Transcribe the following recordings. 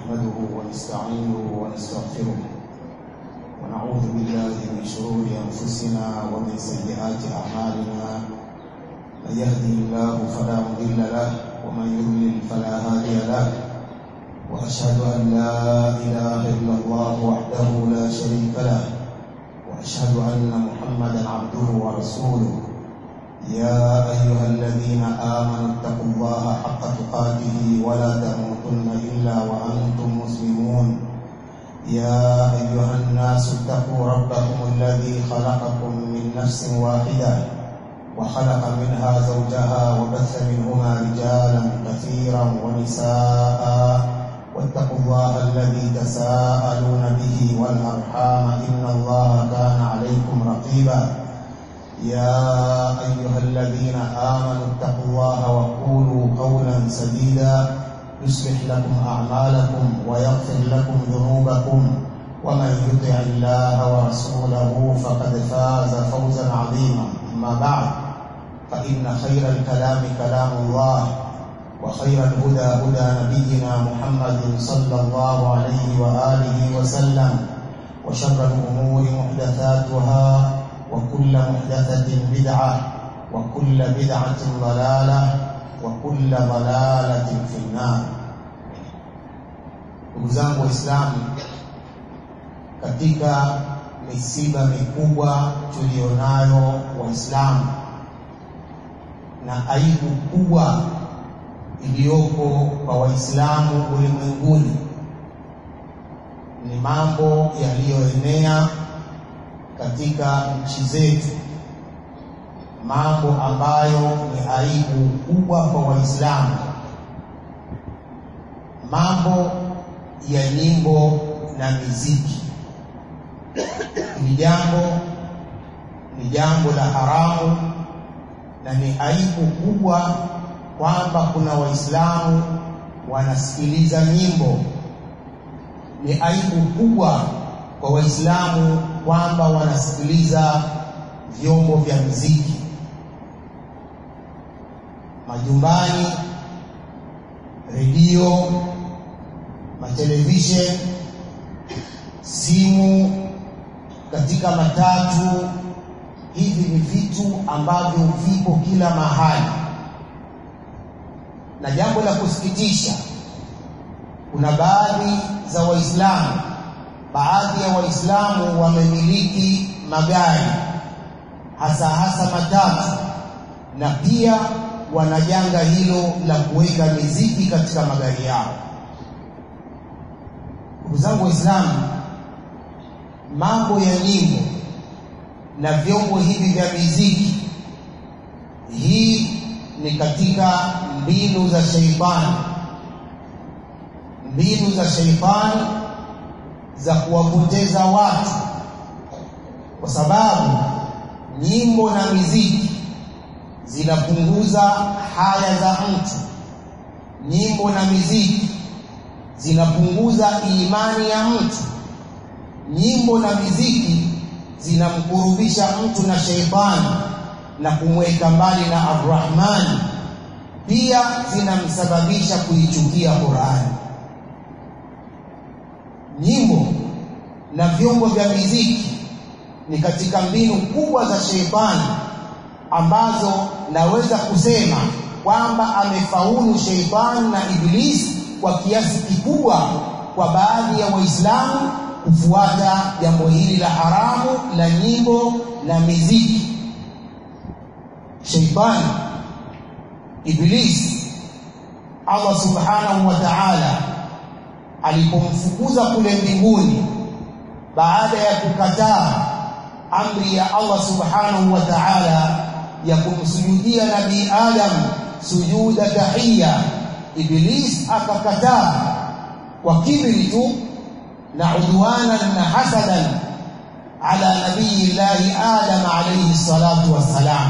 نحمده ونستعينه ونستغفره ونعوذ بالله من شرور أنفسنا ومن سيئات أعمالنا من يهده الله فلا مضل له ومن يضلل فلا هادي له وأشهد أن لا إله إلا الله وحده لا شريك له وأشهد أن محمدا عبده ورسوله يا أيها الذين آمنوا اتقوا الله حق تقاته ولا تموتن إلا وأنتم مسلمون يا أيها الناس اتقوا ربكم الذي خلقكم من نفس واحدة وخلق منها زوجها وبث منهما رجالا كثيرا ونساء واتقوا الله الذي تساءلون به والأرحام إن الله كان عليكم رقيبا يا أيها الذين آمنوا اتقوا الله وقولوا قولا سديدا يصلح لكم أعمالكم ويغفر لكم ذنوبكم ومن يطع الله ورسوله فقد فاز فوزا عظيما أما بعد فإن خير الكلام كلام الله وخير الهدى هدى نبينا محمد صلى الله عليه وآله وسلم وشر الأمور محدثاتها وكل محدثة بدعة وكل بدعة ضلالة وكل ضلالة في النار ndugu zangu waislamu katika misiba mikubwa tulionayo waislamu na aibu kubwa iliyoko kwa waislamu ulimwenguni ni mambo yaliyoenea katika nchi zetu, mambo ambayo ni aibu kubwa kwa Waislamu, mambo ya nyimbo na miziki. Ni jambo ni jambo la haramu na ni aibu kubwa kwamba kuna Waislamu wanasikiliza nyimbo. Ni aibu kubwa kwa Waislamu kwamba wanasikiliza vyombo vya muziki majumbani, redio, matelevisheni, simu, katika matatu. Hivi ni vitu ambavyo vipo kila mahali, na jambo la kusikitisha, kuna baadhi za Waislamu baadhi ya Waislamu wamemiliki magari hasa hasa matatu, na pia wana janga hilo la kuweka miziki katika magari yao. Ndugu zangu Waislamu, mambo ya nyimbo na vyombo hivi vya miziki, hii ni katika mbinu za sheitani, mbinu za sheitani za kuwapoteza watu, kwa sababu nyimbo na miziki zinapunguza haya za mtu. Nyimbo na miziki zinapunguza imani ya mtu. Nyimbo na miziki zinamkurubisha mtu na sheitani na kumweka mbali na Arrahmani, pia zinamsababisha kuichukia Qur'ani nyimbo na vyombo vya miziki ni katika mbinu kubwa za sheitani ambazo naweza kusema kwamba amefaulu sheitani na Ibilisi kwa kiasi kikubwa kwa baadhi ya Waislamu kufuata jambo hili la haramu la nyimbo na miziki. Sheitani, Ibilisi, Allah subhanahu wa ta'ala alipomfukuza kule mbinguni baada ya kukataa amri ya Allah subhanahu wa ta'ala ya kumsujudia nabii Adam sujuda tahiyya, Iblis akakataa kwa kibri tu na udwanan na hasadan ala nabii llahi Adam alayhi salatu wassalam.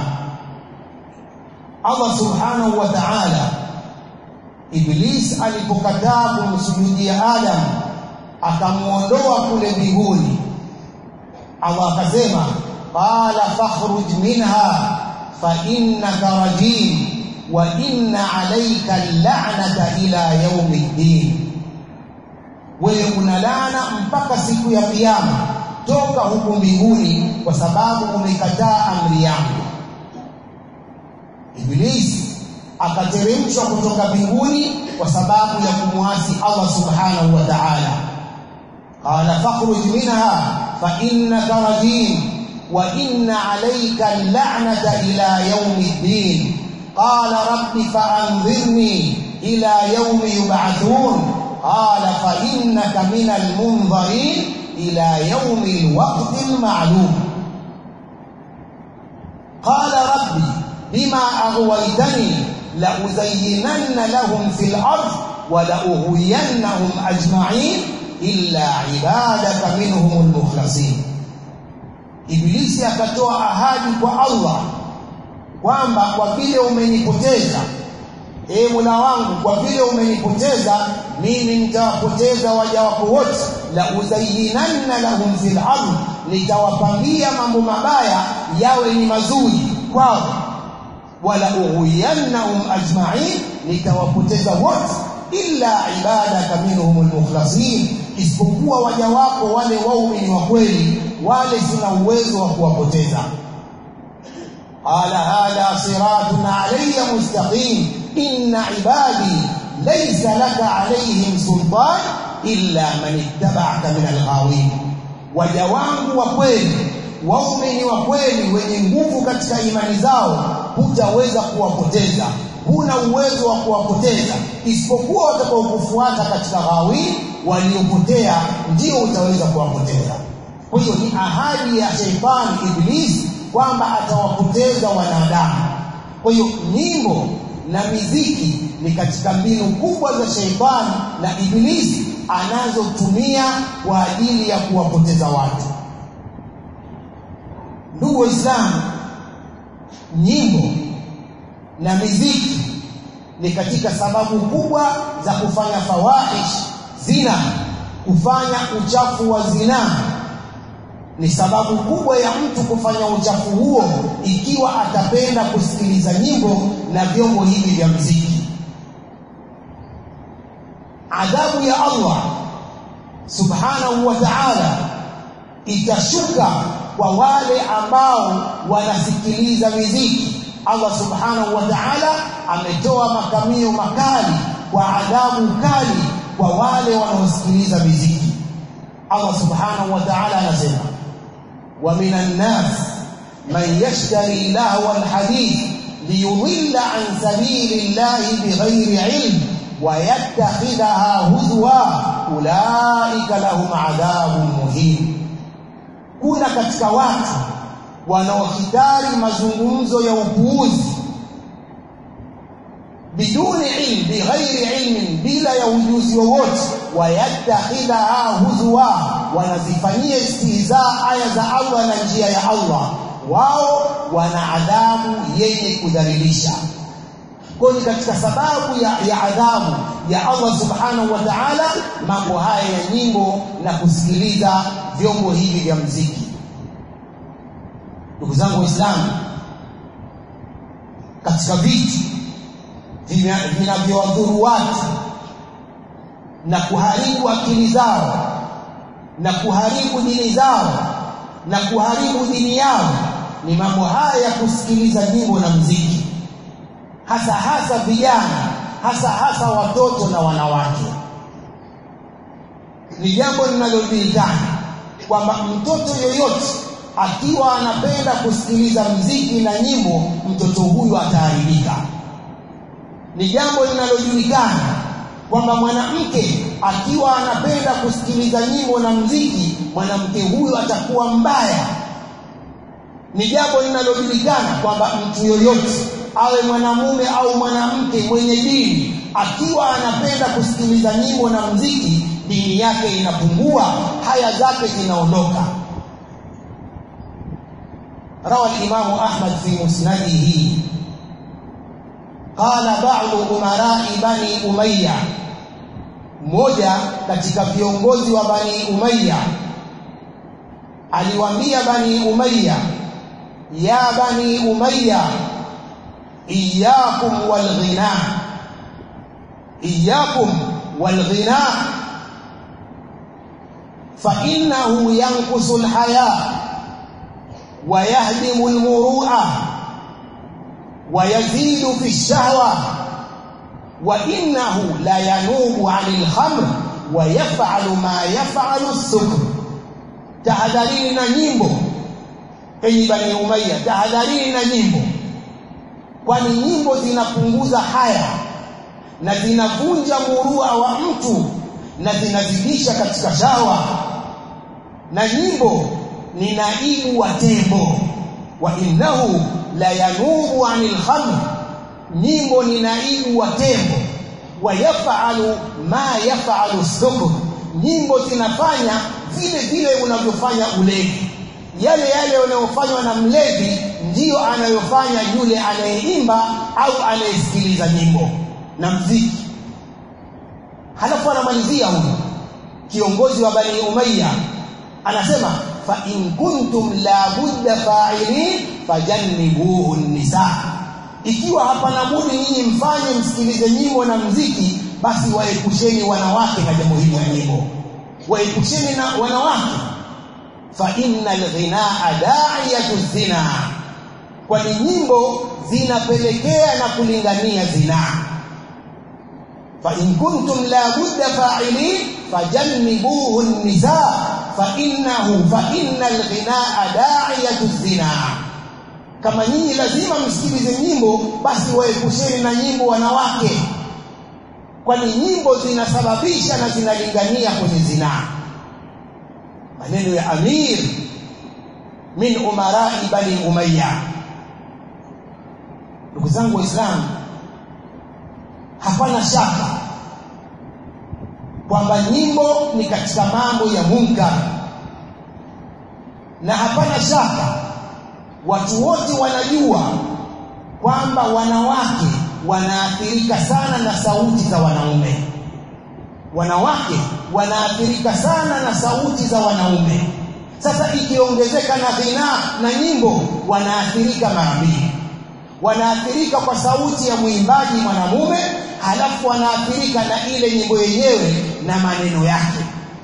Allah subhanahu wa ta'ala Iblis alipokataa kumsujudia Adam akamuondoa kule mbinguni, Allah akasema qala fakhruj minha fa innaka rajim wa inna alayka al-la'nata ila yaumi ddin, wewe unalana mpaka siku ya kiyama toka huku mbinguni kwa sababu umekataa amri yangu Ibilisi akateremshwa kutoka mbinguni kwa sababu ya kumwasi Allah subhanahu wa ta'ala qala fakhruj minha fa innaka rajim wa inna alayka al-la'nata ila yawmi ddin qala rabbi fa'anzirni ila yawmi yub'athun qala fa innaka min al-munzirin ila yawmi al-waqti al-ma'lum qala rabbi bima aghwaytani لأزينن لهم في الأرض ولأغوينهم أجمعين إلا عبادك منهم المخلصين Ibilisi akatoa ahadi kwa Allah kwamba kwa vile umenipoteza ee Mola wangu kwa vile umenipoteza mimi nitawapoteza waja wako wote la uzayyinanna lahum fil ardh nitawapambia mambo mabaya yawe ni mazuri kwao wala ughwiyannahum ajma'in nitawapoteza wote illa ibadaka minhum almukhlasin isipokuwa waja wako wale waumini wa kweli wale sina uwezo wa kuwapoteza ala hada siratun alayya mustaqim inna ibadi laysa laka alayhim sultan illa man ittaba'aka min alghawin waja wangu wa kweli waumini wa kweli wenye nguvu katika imani zao hutaweza kuwapoteza huna uwezo wa kuwapoteza isipokuwa watakaokufuata katika ghawi waliopotea ndio utaweza kuwapoteza kwa hiyo ni ahadi ya sheitani iblisi kwamba atawapoteza wanadamu kwa hiyo nyimbo na miziki ni katika mbinu kubwa za sheitani na iblisi anazotumia kwa ajili ya kuwapoteza watu ndugu waislamu nyimbo na miziki ni katika sababu kubwa za kufanya fawahish zina kufanya uchafu wa zina ni sababu kubwa ya mtu kufanya uchafu huo ikiwa atapenda kusikiliza nyimbo na vyombo hivi vya mziki adhabu ya Allah subhanahu wa ta'ala itashuka kwa wale ambao wanasikiliza miziki Allah subhanahu wa ta'ala ametoa makamio makali kwa adhabu kali kwa wale wanaosikiliza miziki Allah subhanahu wa ta'ala anasema wa minan nas man yashtari lahwa alhadith liyudilla an sabili llahi bighairi ilm wa yattakhidhaha huzwa ulaika lahum adhabun muhin kuna katika watu wanaohitari mazungumzo ya upuuzi biduni ilm bighairi ilmin bila ya ujuzi wowote wayattakhidha huzwa wanazifanyia istihza aya za Allah na njia ya Allah wao wana adhabu yenye kudhalilisha kwa ni katika sababu ya, ya adhabu ya Allah subhanahu wa ta'ala mambo haya ya nyimbo na kusikiliza vyombo hivi vya mziki ndugu zangu waislamu katika vitu vinavyowadhuru watu na kuharibu akili zao na kuharibu dini zao na kuharibu dini yao ni mambo haya ya kusikiliza nyimbo na mziki hasa hasa vijana hasa hasa watoto na wanawake ni jambo linalojulikana kwamba mtoto yoyote akiwa anapenda kusikiliza mziki na nyimbo mtoto huyu ataharibika ni jambo linalojulikana kwamba mwanamke akiwa anapenda kusikiliza nyimbo na mziki mwanamke huyu atakuwa mbaya ni jambo linalojulikana kwamba mtu yoyote awe mwanamume au mwanamke mwenye dini akiwa anapenda kusikiliza nyimbo na mziki dini yake inapungua haya zake zinaondoka روى الإمام أحمد في مسنده قال بعض أمراء بني أمية mmoja katika viongozi wa Bani Umayya aliwaambia Bani Umayya ya Bani Umayya iyyakum walghina iyyakum walghina فإنه ينقص الحياء ويهدم المروءة ويزيد في الشهوة وإنه لا ينوب عن الخمر ويفعل ما يفعل السكر tahadharini na nyimbo enyi bani umayya tahadharini na nyimbo kwani nyimbo zinapunguza haya na zinavunja murua wa mtu na zinazidisha katika shawa na nyimbo ni naibu wa tembo wa innahu la yanubu anil khamr nyimbo ni naibu wa tembo wa yafalu ma yafalu sukr nyimbo zinafanya vile vile unavyofanya ulevi yale yale yanayofanywa na mlevi ndiyo anayofanya yule anayeimba au anayesikiliza nyimbo na mziki halafu anamalizia huyu kiongozi wa bani umayya anasema fa in kuntum la budda fa'ilin fajannibuhu nisa ikiwa hapana budi nyinyi mfanye msikilize nyimbo na mziki basi waepusheni wanawake na jambo hili la nyimbo waepusheni na wanawake fa innal ghinaa da'iyatu zina kwani nyimbo zinapelekea na kulingania zinaa fa in kuntum la budda fa'ilin fajannibuhu an-nisa fa innahu fa innal ghinaa da'iyatu zina kama nyinyi lazima msikilize nyimbo basi waepusheni na nyimbo wanawake kwani nyimbo zinasababisha na zinalingania kwenye zinaa maneno ya amir min umarai bani umayya ndugu zangu waislamu hapana shaka kwamba nyimbo ni katika mambo ya munkar na hapana shaka watu wote wanajua kwamba wanawake wanaathirika sana na sauti za wanaume wanawake wanaathirika sana na sauti za wanaume sasa ikiongezeka na ghina na nyimbo wanaathirika mara mbili wanaathirika kwa sauti ya mwimbaji mwanamume halafu wanaathirika na ile nyimbo yenyewe na maneno yake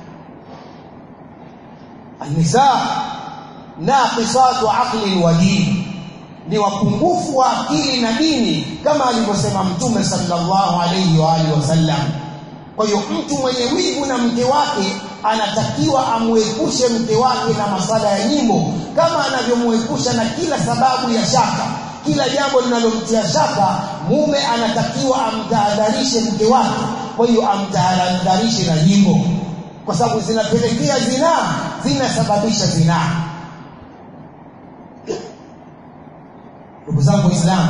anisa naqisatu aqlin wa din ni wapungufu wa akili na dini kama alivyosema mtume sallallahu alayhi wa alihi wasallam kwa hiyo mtu mwenye wivu na mke wake anatakiwa amwepushe mke wake na masala ya nyimbo kama anavyomwepusha na kila sababu ya shaka kila jambo linalomtia shaka mume anatakiwa amtahadharishe mke wake kwa hiyo amtahadharishe na nyimbo kwa sababu zinapelekea zinaa zinasababisha zinaa ndugu zangu waislamu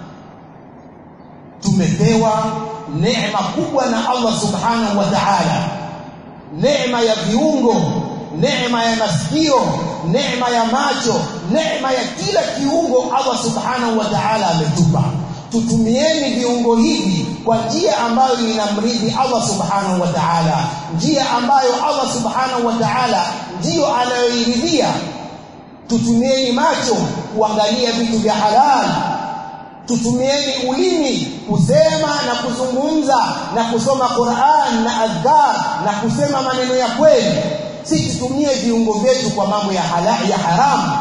tumepewa neema kubwa na Allah subhanahu wa ta'ala neema ya viungo neema ya masikio neema ya macho neema ya kila kiungo Allah subhanahu wa ta'ala ametupa tutumieni viungo hivi kwa njia ambayo inamridhi Allah subhanahu wa ta'ala njia ambayo Allah subhanahu wa ta'ala ndiyo anayoiridhia tutumieni macho kuangalia vitu vya halali tutumieni ulimi kusema na kuzungumza na kusoma Qur'an na adhkar na kusema maneno ya kweli si tutumie viungo vyetu kwa mambo ya halali ya haramu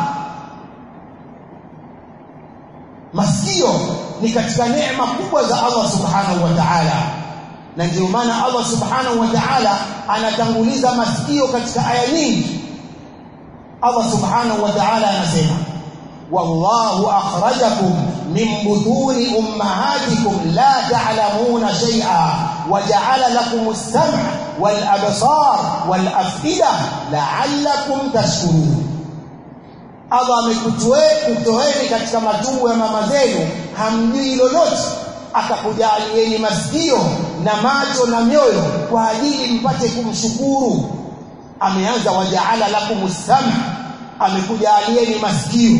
masikio ni katika neema kubwa za Allah subhanahu wa ta'ala na ndio maana Allah subhanahu wa ta'ala anatanguliza masikio katika aya nyingi Allah subhanahu wa ta'ala anasema والله أخرجكم من بطون أمهاتكم لا تعلمون شيئا وجعل لكم السمع والأبصار والأفئدة لعلكم تشكرون Allah amekutoeni katika matumbo ya mama zenu hamjui lolote akakujalieni masikio na macho na mioyo kwa ajili mpate kumshukuru ameanza wajaala lakum sam amekujalieni masikio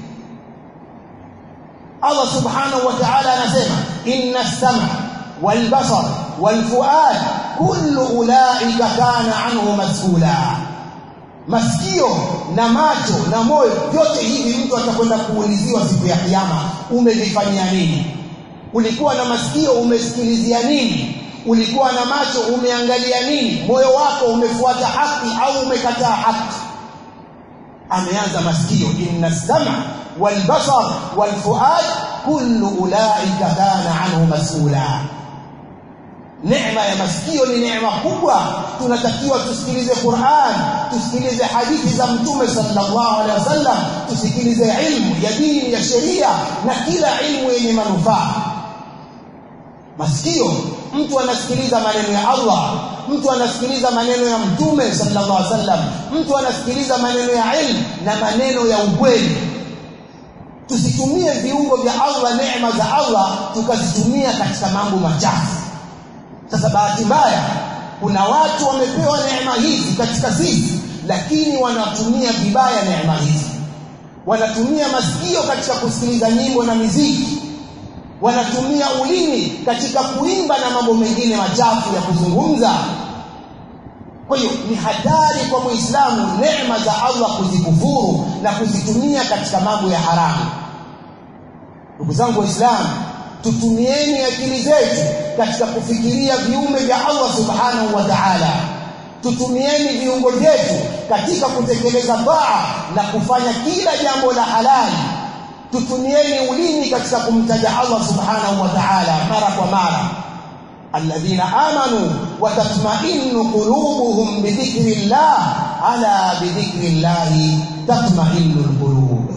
Allah subhanahu wa ta'ala anasema inna as-sam'a wal basar wal fuad kullu ulaika kana anhu mas'ula masikio na macho na moyo vyote hivi mtu atakwenda kuuliziwa siku ya kiyama umevifanyia nini ulikuwa na masikio umesikilizia nini ulikuwa na macho umeangalia nini moyo wako umefuata haki au umekataa haki ameanza masikio inna sama walbasar walfuad kullu ulaika kana anhu mas'ula neema ya masikio ni neema kubwa tunatakiwa tusikilize Qur'an tusikilize hadithi za mtume sallallahu alaihi wasallam tusikilize ilmu ya dini ya sheria na kila ilmu yenye manufaa masikio mtu anasikiliza maneno ya Allah mtu anasikiliza maneno ya mtume sallallahu alaihi wasallam mtu anasikiliza maneno ya ilmu na maneno ya ukweli tusitumie viungo vya Allah neema za Allah tukazitumia katika mambo machafu sasa bahati mbaya kuna watu wamepewa neema hizi katika sisi lakini wanatumia vibaya neema hizi wanatumia masikio katika kusikiliza nyimbo na miziki wanatumia ulimi katika kuimba na mambo mengine machafu ya kuzungumza kwa hiyo ni hatari kwa muislamu neema za Allah kuzikufuru na kuzitumia katika mambo ya haramu ndugu zangu waislamu tutumieni akili zetu katika kufikiria viumbe vya Allah subhanahu wa ta'ala tutumieni viungo vyetu katika kutekeleza taa na kufanya kila jambo la halali tutumieni ulimi katika kumtaja Allah subhanahu wa ta'ala mara kwa mara alladhina amanu wa tatma'innu qulubuhum bi dhikrillah ala bi dhikrillah tatma'innu alqulub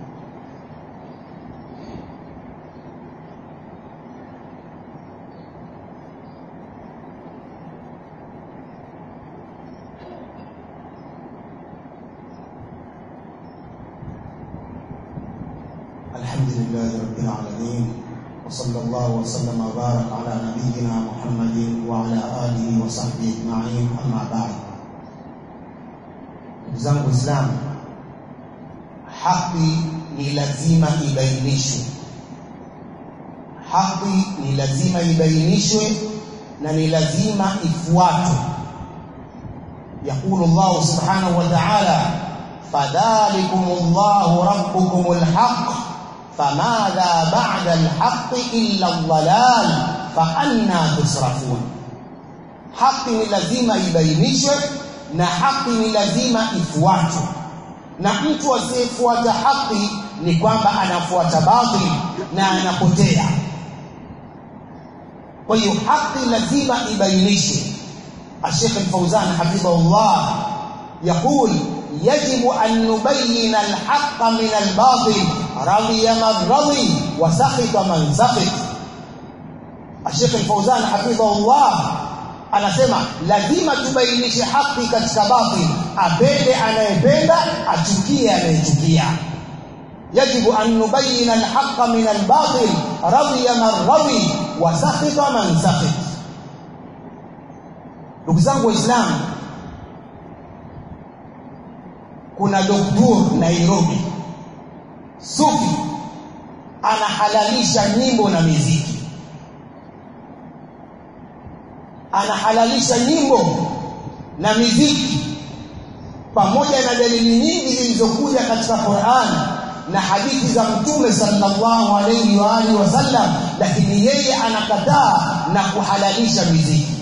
الحمد لله رب العالمين وصلى الله وسلم وبارك على نبينا محمد وعلى آله وصحبه أجمعين أما بعد zangu Islam haki ni lazima ibainishwe haki ni lazima ibainishwe na ni lazima ifuatwe يقول الله سبحانه وتعالى فذلكم الله ربكم الحق فماذا بعد الحق إلا الضلال فأنا تصرفون haki ni lazima ibainishwe na haki ni lazima ifuatwe na mtu asiyefuata haki ni kwamba anafuata batil na anapotea kwa hiyo haki lazima ibainishwe الشيخ الفوزان حفظه الله يقول يجب أن نبين الحق من الباطل رضي من رضي وسخط من سخط الشيخ الفوزان حفظه الله anasema lazima tubainishe haki katika batil apende anayependa achukie anayechukia yajibu an nubayina alhaqa min albatil radiya man radi wa sakhita man sakhit ndugu zangu waislamu kuna doktor Nairobi sufi anahalalisha nyimbo na miziki anahalalisha nyimbo na miziki pamoja na dalili nyingi zilizokuja katika Qur'an na hadithi za Mtume sallallahu alayhi wa alihi wasallam lakini yeye anakataa na kuhalalisha miziki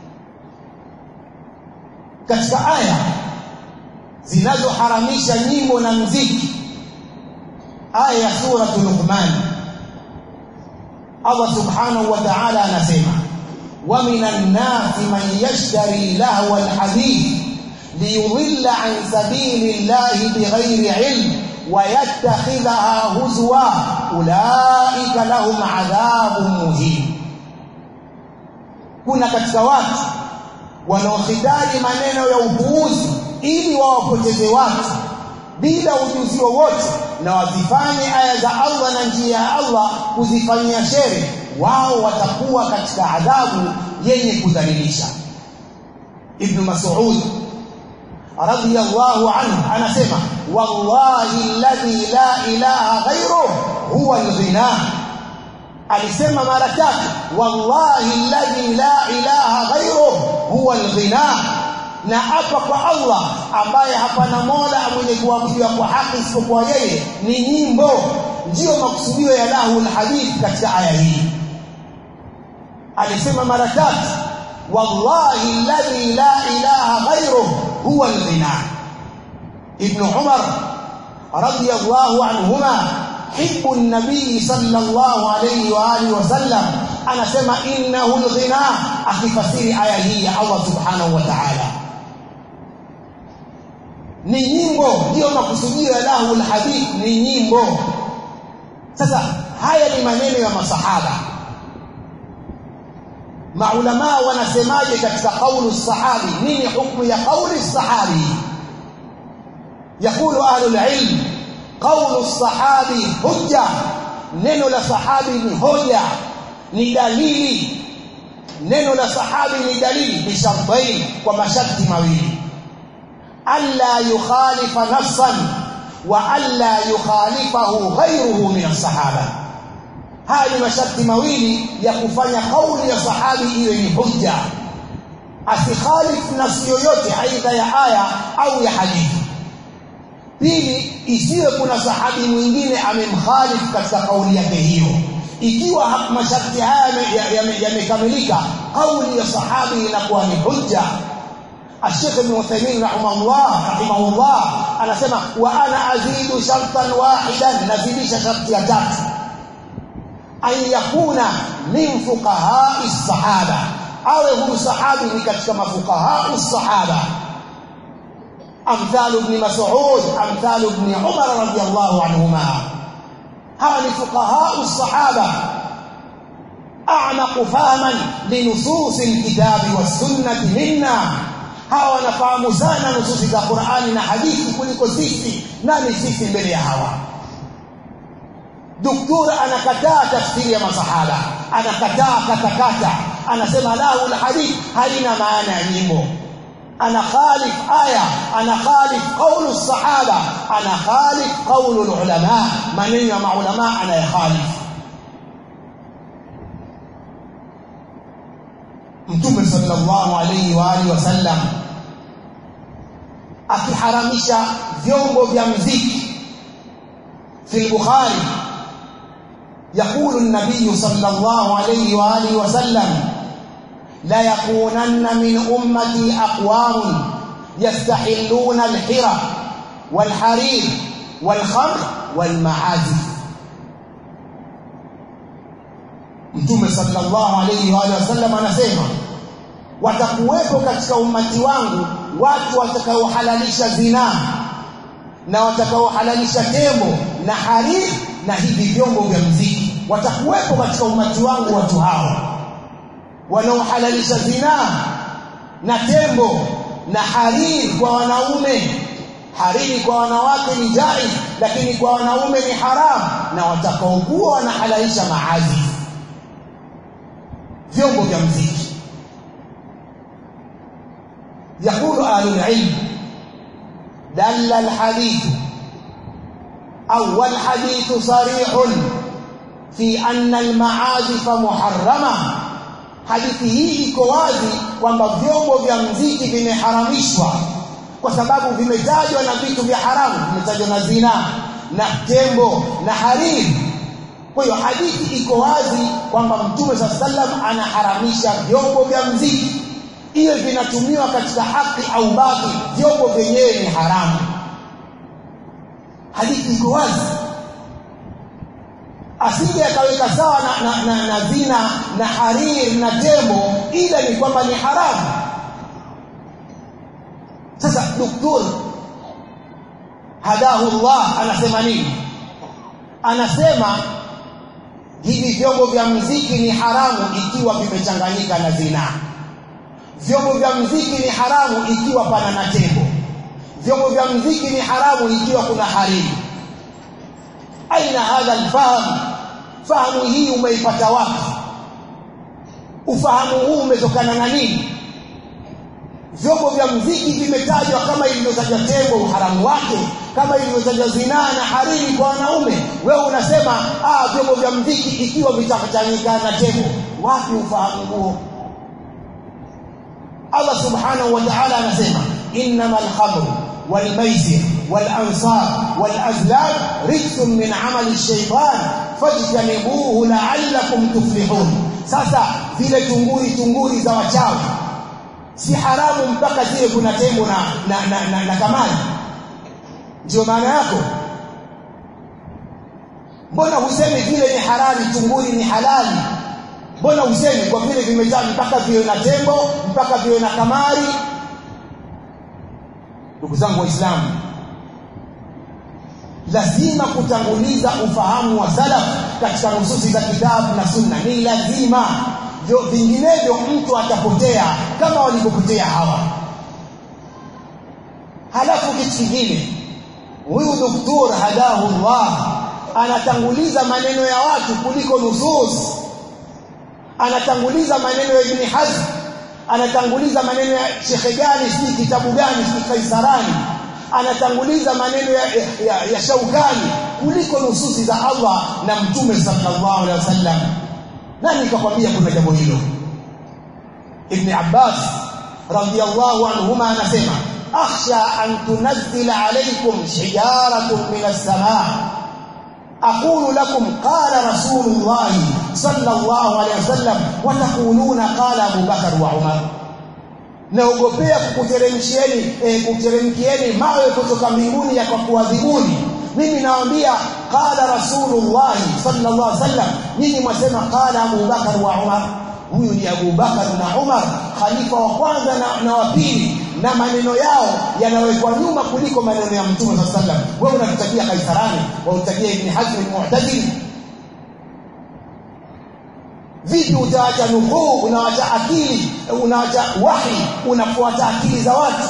katika aya zinazoharamisha nyimbo na mziki aya ya suratul luqman Allah subhanahu wa ta'ala anasema wa minan nasi man yashtari lahwa alhadith liyudilla an sabilillahi bighairi ilm wa yattakhidhaha huzwa ulaika lahum adhabun muhin kuna katika watu wanaohitaji maneno ya upuuzi ili wawapoteze watu bila ujuzi wowote na wazifanye aya za Allah na njia ya Allah kuzifanyia shere wao watakuwa katika adhabu yenye kudhalilisha Ibn Mas'ud radiyallahu anhu anasema wallahi alladhi la ilaha ghayruhu huwa al-ghina alisema mara tatu wallahi alladhi la ilaha ghayruhu huwa al-ghina na hapa kwa Allah ambaye hapana mola mwenye kuabudiwa kwa haki isipokuwa yeye ni nyimbo ndiyo makusudio ya lahu alhadith katika aya hii alisema mara tatu wallahi alladhi la ilaha ghayruhu huwa al-ghina ibn umar radiyallahu anhuma hibbu an-nabii sallallahu alayhi wa alihi wasallam anasema innahu al-ghina akifasiri aya hii ya Allah subhanahu wa ta'ala ni nyimbo ndio makusudio ya lahu al-hadith ni nyimbo sasa haya ni maneno ya masahaba maulama wanasemaje katika kaulu sahabi nini hukumu ya kauli sahabi يقول اهل العلم قول الصحابي حجه neno la sahabi ni hoja ni dalili neno la sahabi ni dalili bishartain kwa masharti mawili alla yukhalifa nafsan wa alla yukhalifahu ghayruhu min as-sahaba haya ni masharti mawili ya kufanya kauli ya sahabi iwe ni hujja asikhalif nafsi yoyote aidha ya aya au ya hadithi pili isiwe kuna sahabi mwingine amemkhalifu katika kauli yake hiyo ikiwa masharti haya yamekamilika kauli ya sahabi inakuwa ni hujja الشيخ ابن عثيمين رحمه الله رحمه الله anasema wa ana azidu shartan wahidan nazidisha sharti ya tatu an yakuna min fuqaha as-sahaba awe huyu sahabi ni katika mafuqaha as-sahaba أمثال ابن مسعود أمثال ابن عمر رضي الله عنهما هؤلاء فقهاء الصحابة أعمق فهما لنصوص الكتاب والسنة منا hawa wanafahamu sana nususi za Qur'ani na hadithi kuliko sisi nani sisi mbele ya hawa Doktora anakataa tafsiri ya masahaba anakataa katakata anasema lahu alhadith halina maana ya nyimbo أنا خالف آية أنا خالف قول الصحابة أنا خالف قول العلماء من مع علماء أنا يخالف Mtume sallallahu alayhi wa alihi wasallam akiharamisha vyombo vya muziki fi al-Bukhari يقول النبي صلى الله عليه واله وسلم لا يكونن من أمتي أقوام يستحلون الحرى والحرير والخمر والمعازف Mtume sallallahu alayhi wa sallam anasema watakuwepo katika ummati wangu watu watakaohalalisha zinaa na watakaohalalisha tembo na hariri na hivi vyombo vya muziki watakuwepo katika ummati wangu watu hao wanaohalalisha zinaa na tembo na hariri kwa wanaume hariri kwa wanawake ni jai lakini kwa wanaume ni haramu na watakaokuwa wanahalalisha maazi vyombo vya mziki يقول أهل العلم دل الحديث أو الحديث صريح في أن المعازف محرمة hadithi hii iko wazi kwamba vyombo vya mziki vimeharamishwa kwa sababu vimetajwa na vitu vya haramu vimetajwa na zina na tembo na hariri kwa hiyo hadithi iko wazi kwamba mtume saa sallam anaharamisha vyombo vya mziki iwe vinatumiwa katika haki au baki vyombo vyenyewe ni haramu hadithi iko wazi asije akaweka sawa na, na, na, na zina na hariri na tembo ila ni kwamba ni haramu sasa doktor hadahu Allah anasema nini anasema hivi vyombo vya mziki ni haramu ikiwa vimechanganyika na zina vyombo vya mziki ni haramu ikiwa pana na tembo vyombo vya mziki ni haramu ikiwa kuna hariri aina hadha alfahamu fahamu hii umeipata wapi ufahamu huu umetokana na nini vyombo vya mziki vimetajwa kama ilivyotajwa tembo uharamu wake kama ilivyotajwa zinaa na hariri kwa wanaume wewe unasema ah vyombo vya mziki ikiwa vitachanganyika na tembo wapi ufahamu huo Allah subhanahu wa ta'ala anasema innamal khamru wal maisir wal ansar wal azlam rijsun min amali ash-shaytan fajtanibuhu la'allakum tuflihun sasa zile tunguri tunguri za wachawi si haramu mpaka zile kuna tembo na na, na, na, na kamali ndio maana yako mbona husemi vile ni halali tunguri ni halali mbona husemi kwa vile vimejaa mpaka viwe na tembo mpaka viwe na kamari ndugu zangu waislamu lazima kutanguliza ufahamu wa salaf katika nususi za kitabu na sunna ni lazima vinginevyo mtu atapotea kama walivyopotea hawa halafu kitu kingine huyu doktor hadahu Allah anatanguliza maneno ya watu kuliko nusus anatanguliza maneno ya Ibn Hazm anatanguliza maneno ya Sheikh gani si kitabu gani si Kaisarani anatanguliza maneno ya, ya, ya Shaukani kuliko nususi za Allah na Mtume sallallahu alaihi wasallam nani kakwambia kuna jambo hilo Ibn Abbas radiyallahu anhuma anasema akhsha an tunazzila alaykum hijaratun min as-samaa أقول لكم قال رسول الله صلى الله عليه وسلم وتقولون قال أبو بكر وعمر naogopea kukuteremshieni eh, kuteremkieni mawe kutoka mbinguni ya kwa kuadhibuni mimi nawaambia qala rasulullah sallallahu alaihi wasallam nyinyi mwasema qala Abu Bakar wa Umar huyu ni Abu Bakar na Umar khalifa wa kwanza na, na wa pili na maneno yao yanawekwa nyuma kuliko maneno ya Mtume sallallahu alaihi wasallam wewe unatutajia Kaisarani wautajia Ibn Hazm al-Mu'tazili vipi utaacha nukuu unaacha akili unaacha wahi unafuata akili za watu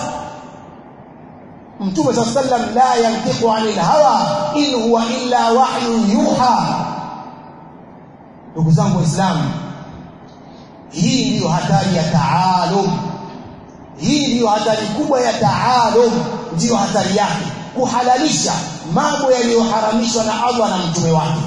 Mtume صلى الله عليه وسلم la yantiqu anil hawa in huwa illa wahyun yuha ndugu zangu waislamu hii ndiyo hatari ya taalum hii ndiyo hatari kubwa ya taalum ndiyo hatari yake kuhalalisha mambo yaliyoharamishwa na Allah na mtume wake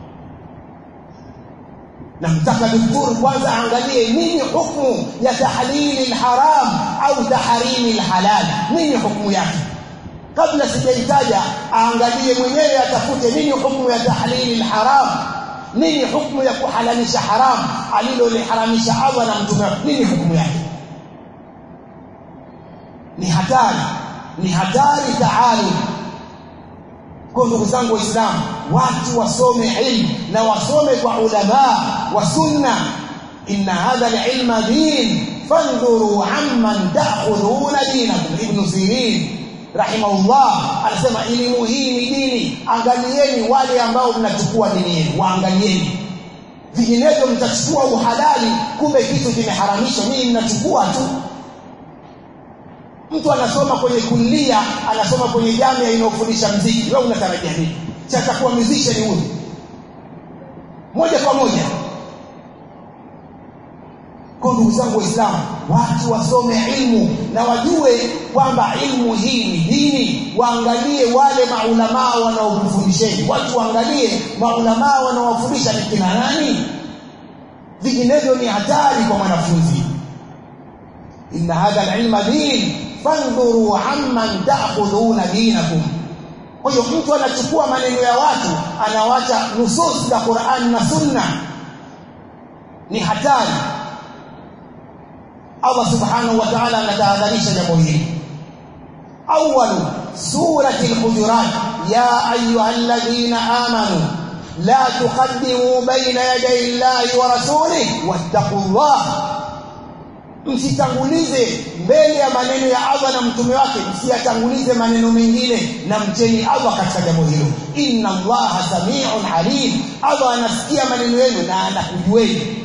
namtaka daktari kwanza aangalie nini hukumu ya tahlili alharam au tahrimi alhalal nini hukumu yake kabla sijaitaja aangalie mwenyewe atafute nini hukumu ya tahlili alharam nini hukumu ya kuhalalisha haram aliloliharamisha Allah na mtume nini hukumu yake ni hatari ni hatari taalum kwa ndugu zangu waislamu watu wasome ilmu na wasome kwa ulama wa sunna inna hadha alilma din fandhuru amman ta'khudhuna dinakum ibn sirin rahimahullah anasema elimu hii ni dini angalieni wale ambao mnachukua dini yenu waangalieni vinginevyo mtachukua uhalali kumbe kitu kimeharamishwa nyinyi mnachukua tu mtu anasoma kwenye kulia anasoma kwenye jamii inayofundisha mziki wewe unatarajia nini cha atakuwa musician huyu moja kwa moja kwa ndugu zangu waislamu watu wasome ilmu na wajue kwamba ilmu hii ni dini waangalie wale maulamaa wanaofundisheni watu waangalie maulamaa wanaowafundisha ni kina nani vinginevyo ni hatari kwa mwanafunzi inna hadha alilma din fandhuru amman ta'khudhuna dinakum kwa hiyo mtu anachukua maneno ya watu anawacha nusus za Qur'an na Sunna ni hatari Allah subhanahu wa ta'ala anatahadharisha jambo hili awwal surati al-hujurat ya ayyuhalladhina amanu la tuqaddimu bayna yaday Allahi wa rasulihi wattaqullaha msitangulize mbele ya maneno ya Allah na mtume wake msiyatangulize maneno mengine na mcheni Allah katika jambo hilo inna Allah samiun alim Allah anasikia maneno yenu na anakujueni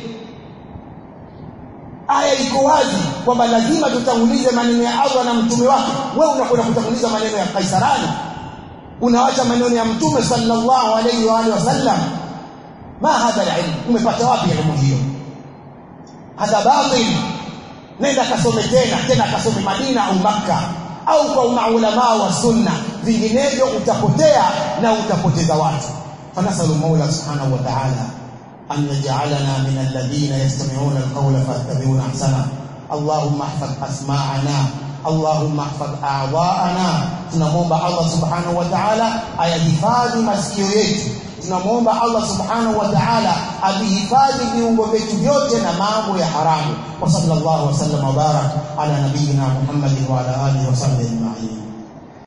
aya iko wazi kwamba lazima tutangulize maneno ya Allah na mtume wake wewe unakwenda kutanguliza maneno ya Kaisarani unawacha maneno ya mtume sallallahu alayhi wa alihi wasallam ma hadha alilm umepata wapi elimu hiyo hadha batil nenda kasome tena tena kasome Madina au Makka au kwa maulama wa sunna vinginevyo utapotea na utapoteza watu fanasalu maula subhanahu wa ta'ala an yaj'alana min alladhina yastami'una alqawla fayattabi'una ahsana اللهم احفظ اسماعنا اللهم احفظ اعضاءنا tunamwomba Allah subhanahu wa ta'ala ayahifadhi masikio yetu tunamwomba Allah subhanahu wa ta'ala avihifadhi viungo vyetu vyote na mambo ya haramu wa sallallahu wasallam wa barak ala nabiyina Muhammadin wa ala alihi wa sahbihi ajma'in